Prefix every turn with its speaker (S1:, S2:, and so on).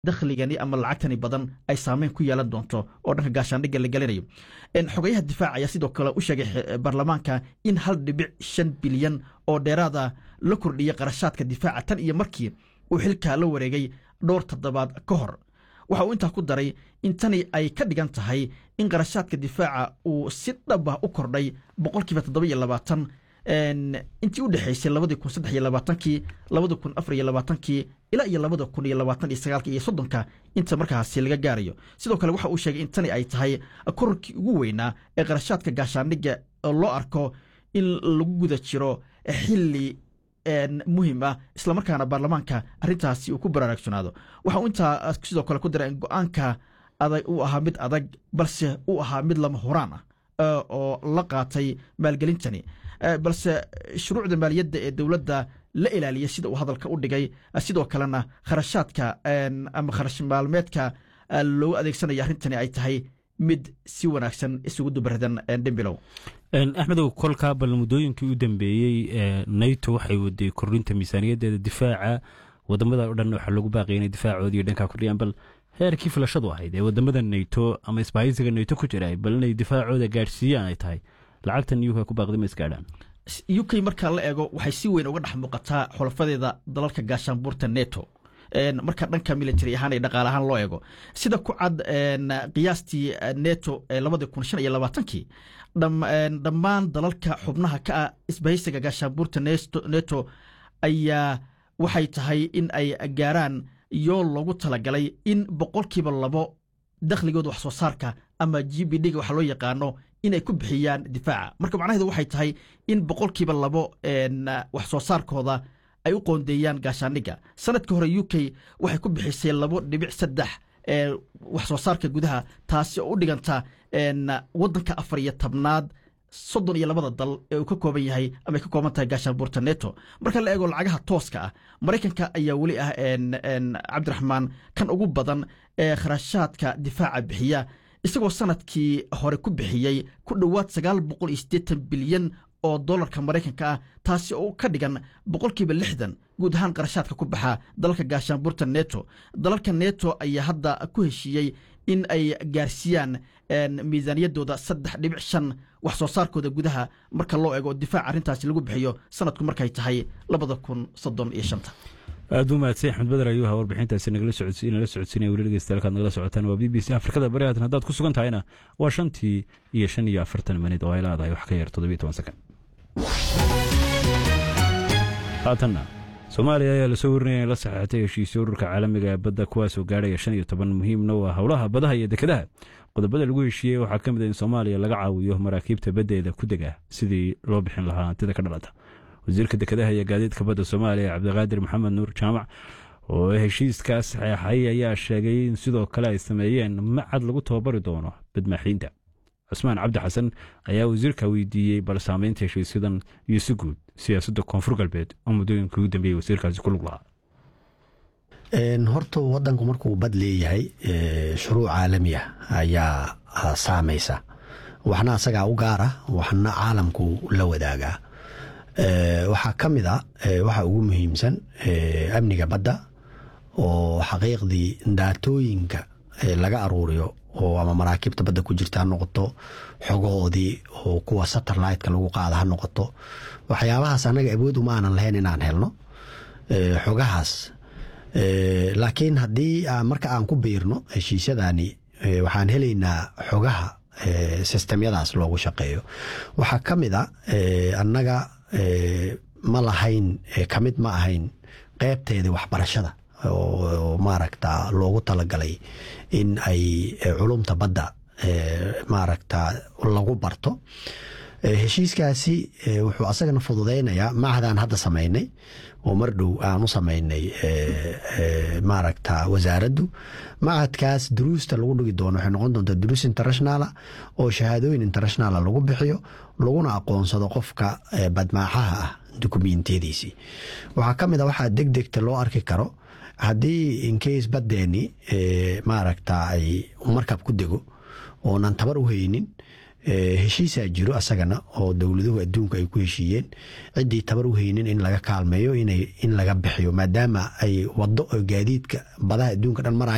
S1: dakhligani ama lacagtani badan ay saameyn ku yeelan doonto oo dhanka gaashaandhigga la gelinayo xogayaha difaac ayaa sidoo kale u sheegay baarlamaanka in hal dhibic shan bilyan oo dheeraada la kordhiyay qarashaadka difaaca tan iyo markii uu xilkaa la wareegay dhowr toddobaad ka hor waxa uu intaa ku daray in tani ay ka dhigan tahay in qarashaadka difaaca uu si dhab ah u kordhay boqolkiiba toddoba iyo labaatan intii u dhexaysay labadii kun saddex iyo labaatankii labada kun afar iyo labaatankii ilaa iyo labada kun iyo labaatan iyo sagaalka iyo soddonka inta markaasi laga gaarayo sidoo kale waxa uu sheegay in tani ay tahay korarkii ugu weynaa ee qarashaadka gaashaandhigga loo arko in lagu guda jiro xilli muhim ah islamarkaana baarlamaanka arrintaasi uu ku baraarugsanaado waxa uu intaa sidoo kale ku daray in go-aanka adag uu ahaa mid adag balse uu ahaa mid lama horaan ah oo la qaatay maalgelintani balse shuruucda maaliyadda ee dowladda la ilaaliyay sida uu hadalka u dhigay sidoo kalena kharashaadka ama kharash maalmeedka loogu adeegsanayo arrintani ay tahay mid si wanaagsan isugu dubaradan dhimbilow
S2: axmedow kolkaa bal muddooyinkii u dambeeyey nato waxay waday kordhinta miisaaniyaddeeda difaaca wadamada o dhan waxaa lagu baaqaya inay difaacoodii dhankaa kordhiyaan bal heerkii filashadu ahayd ee wadamada nato ama isbahaysiga nato ku jira bal inay difaacooda gaadhsiiyaan ay tahay lacagtan uk ku baaqday ma isgaadhaan
S1: u k markaa la eego waxay si weyn uga dhex muuqataa xulafadeeda dalalka gaashaanbuurta neto marka dhanka military ahaan iyo dhaqaale ahaan loo eego sida ku cad qiyaastii neto ee labadii kun shan iyo labaatankii dhammaan dalalka xubnaha ka ah isbahaysiga gaashaanbuurta neto ayaa waxay tahay in ay gaaraan yool loogu talagalay in boqolkiiba labo dakhligooda wax soo saarka ama g b d ga waxa loo yaqaano inay ku bixiyaan difaaca marka macnaheedu waxay tahay in boqolkiiba labo wax soo saarkooda ay u qoondeeyaan gaashaandhigga sanadka hore u k waxay ku bixisay labo dhibic saddex wax soo saarka gudaha taasi oo u dhiganta waddanka afar iyo tobnaad soddon iyo labada dal ee uu ka kooban yahay ama ay ka kooban tahay gaashaanbuurta neto marka la eego lacagaha tooska ah maraykanka ayaa weli ah cabdiraxmaan kan ugu badan ee kharashaadka difaaca bixiya isagoo sanadkii hore ku bixiyey ku dhowaad sagaal boqol iyo siddeetan bilyan oo dolarka maraykanka ah taasi oo ka dhigan boqolkiiba lixdan guud ahaan qarashaadka ku baxa dalalka gaashaanbuurta neto dalalka neto ayaa hadda ku heshiiyey in ay gaarsiiyaan miisaaniyaddooda saddex dhibic shan wax soo saarkooda gudaha marka loo eego difaac arrintaasi lagu bixiyo sanadku markay tahay labada kun soddon iyo shanta
S2: aad u mahadsan axmed bader ayuu ahaa warbixintaasi nagala socodsiinaya weli dhegeystayaal nagala socotaan waa b b c afrikada bari haatan haddaad ku sugan tahayna waa shantii iyo shan iyo afartan minid oo ay leedahay wax ka yar toddobiyo toban sakan haatanna soomaaliya ayaa lasoo warinaya in la saxeexatay heshiisyo ururka caalamiga ee badda kuwaasoo gaadhaya shan iyo toban muhiimna waa howlaha badaha iyo dekedaha qodobada lagu heshiiyey waxaa ka mid a in soomaaliya laga caawiyo maraakiibta baddeeda ku dega sidii loo bixin lahaa hantida ka dhalata wasiirka dekedaha iyo gaadiidka badda soomaaliya cabdiqaadir maxamed nuur jaamac oo heshiiskaas saxeexay ayaa sheegay in sidoo kale ay sameeyeen macad lagu tababari doono badmaaxiinta cusmaan cabdi xasan ayaa wasiirka weydiiyey bal saameynta heshiisyadan iyo si guud siyaasadda koonfur galbeed oo muddooyinka ugu dambeeyey wasiirkaasi ku lug lahaa
S3: horta wadanku markuu bad leeyahay shuruuc caalami ah ayaa saamaysa waxna asagaa u gaara waxna caalamku la wadaagaa waxaa ka mid a waxa ugu muhiimsan amniga badda oo xaqiiqdii daatooyinka laga aruuriyo oo ama maraakiibta badda ku jirta ha noqoto xogahoodii oo kuwa satelliteka lagu qaada ha noqoto waxyaabahaas annaga awood uma aanan lahayn inaan helno xogahaas laakiin haddii marka aan ku biirno heshiisyadani waxaan helaynaa xogaha sistemyadaas loogu shaqeeyo waxaa ka mid a annaga ma lahayn kamid ma ahayn qeybteeda waxbarashada oo maaragta loogu talagalay in ay culumta badda maaragta lagu barto heshiiskaasi wuxuu asagana fududeynayaa macadaan hadda samaynay oo mar dhow aan u samaynay maaragta wasaaraddu macadkaas duruusta lagu dhigi doono waxay noqon doontaa duruus internationala oo shahaadooyin internationala lagu bixiyo laguna aqoonsado qofka badmaaxaha ah dukumentiyadiisii waxaa ka mid a waxaa deg degta loo arki karo haddii incase baddeeni maaragta ay markab ku dego oonan tabar u haynin heshiisaa jiro asagana oo dowladuhu adduunka ay ku heshiiyeen ciddii tabar u haynin in laga kaalmeeyo in laga bixiyo maadaama ay wado gaadiidka badaha adduunka dhan maraya